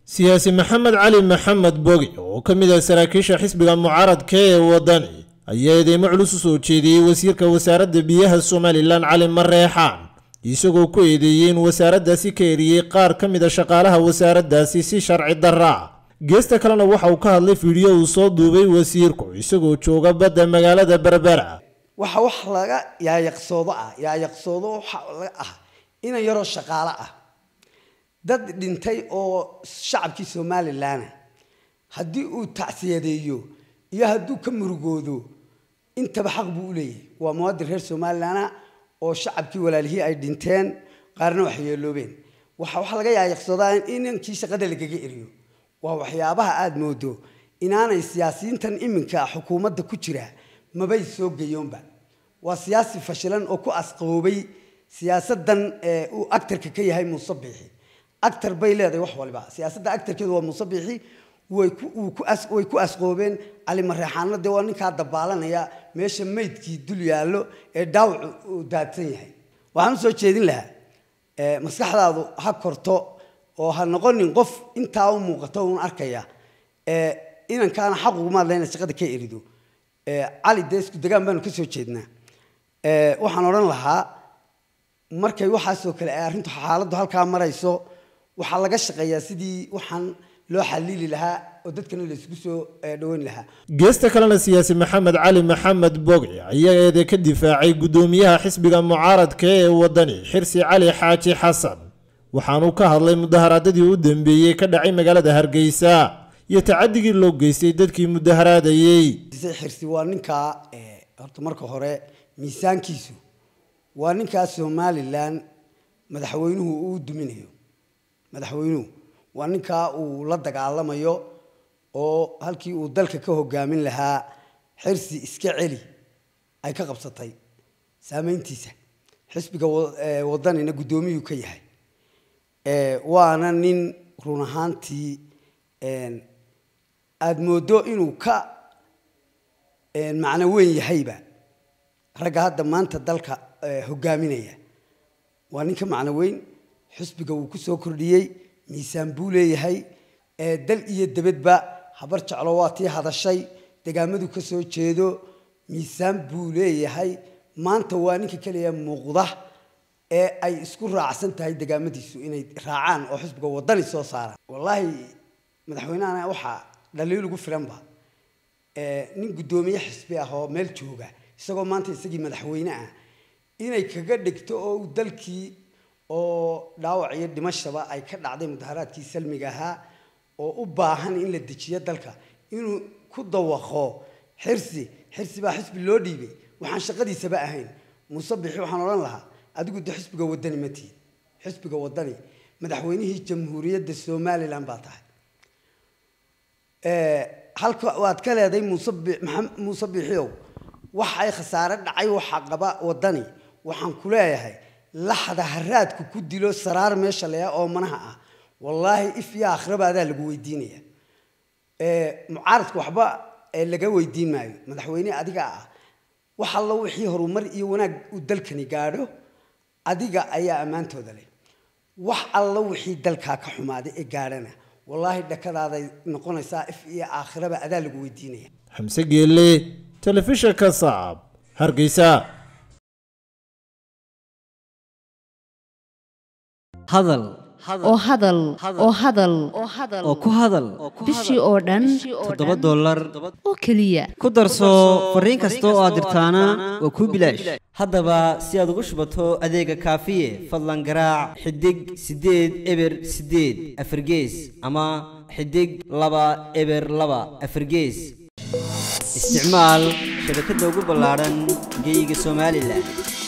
siyaasi maxamed cali maxamed bogi oo ka mid ah saraakiisha xisbiga mucaaradka ee wadani ayaa eedeymo culus u soo jeediyey wasiirka wasaaradda biyaha somalilan cali mareexaan isagoo ku eedeeyey in wasaaraddaasi ka eriyey qaar ka mid a shaqaalaha wasaaraddaasi si sharci darra ah geesta kalena waxa uu ka hadlay fiidhiyo uu soo duubay wasiirku isagoo jooga badda magaalada berbera waxa wax laga yaayaqsoodo ah yaayaqsoodo waxa laga ah inan yaroo shaqaalo ah dad dhintay oo shacabkii somalilanah haddii uu tacsiyadeeyo iyo hadduu ka murugoodo intaba xaq buu u leeyahay waa muwaadin reer somalilana oo shacabkii walaalihii ay dhinteen qaarna wax yeeloobeen waxa waxa laga yaayaqsoodaa in inankii shaqada lagaga eriyo waa waxyaabaha aada moodo inaanay siyaasiyiintan iminka xukuumadda ku jira mabay soo geyoonba waa siyaasi fashilan oo ku asqoobay siyaasadan uu actarka ka yahay muuse biixi actar bay leedahay wax waliba siyaasadda actarkeedu waa muuse biixi way ku asqoobeen cali mareexaanna dee waa ninkaa dabaalanaya meesha maydkii dul yaallo ee dhaawacu uu daadsan yahay waxaan usoo jeedin lahaa maskaxdaadu ha korto oo ha noqonin qof intaa u muuqato un arkaya inankaana xaq ugumaad leh inaad shaqada ka erido cali dee isku degaan baanu ka soo jeednaa waxaan odhan lahaa markay waxaasoo kale ay arrintu xaaladdu halkaa marayso waxaa laga shaqeeyaa sidii waxaan loo xaliili lahaa oo dadkana la isugu soo dhaweyn lahaa geesta kalena siyaasi maxamed cali maxamed bogi ayaa eede ka difaacay guddoomiyaha xisbiga mucaaradka ee wadani xirsi cali xaaji xasan waxaanuu ka hadlay mudaharaadadii u dambeeyey ka dhacay magaalada hargeysa iyo tacadigii loo geystay dadkii mudaharaadayey xirsi waa ninkaa horta marka hore miisaankiisu waa ninkaa somalilan madaxweynuhu uu duminayo madaxweynuhu waa ninkaa uu la dagaalamayo oo halkii uu dalka ka hogaamin lahaa xirsi iska celi ay ka qabsatay saameyntiisa xisbiga wadanina guddoomiyuu ka yahay waana nin run ahaantii aada moodo inuu ka macno weyn yahayba ragga hadda maanta dalka hogaaminaya waa nin ka macno weyn xisbiga wuu ku soo kordhiyey miisaan buu leeyahay dal iyo debadba habar jeclo waa tii hadashay degaamadu ka soo jeedo miisaan buu leeyahay maanta waa ninka keliya muuqda ee ay isku raacsan tahay degaamadiisu inay raacaan oo xisbiga wadani soo saaraan wallaahi madaxweynehana waxaa dhaliil ugu filanba nin guddoomiye xisbi ah oo meel jooga isagoo maanta isagii madaxweyne ah inay kaga dhigto oo uu dalkii oo dhaawac iyo dhimashaba ay ka dhacday mudaharaadkii salmiga ahaa oo u baahan in la dejiyo dalka inuu ku dawaqo xirsi xirsi baa xisbi loo dhiibay waxaan shaqadiisaba ahayn muuse bixi waxaan odhan lahaa adigu de xisbiga wadani ma tihid xisbiga wadani madaxweynihii jamhuuriyadda somalilan baa tahay halka waad ka leeday muuse muuse bixiow wax ay khasaare dhacay waxaa qaba wadani waxaan ku leeyahay laxda haraadku ku dilo saraar meesha leeya oo manaha ah wallaahi if iyo akhraba adaa lagu weydiinaya mucaaradka waxba laga weydiin maayo madaxweyne adiga ah wax allo wixii horumar iyo wanaag uu dalkani gaadho adiga ayaa ammaantooda leh wax allo wixii dalkaa ka xumaaday ee gaadhana wallaahi dhakadaaday noqonaysaa if iyo aakhiraba adaa lagu weydiinaya xamse geelle telefishinka saab hargeysa hadal oo hadal oo hadal oo ku hadal bishii oo dhan toddoba dollar oo keliya ku darso fariin kasta oo aad dirtaana waa kuu bilaash haddaba si aad ugu shubato adeega kaafiye fadlan garaac xidig siddeed eber siddeed afargees ama xidig laba eber laba afargees isticmaal shabakadda ugu ballaadhan geyga somalilan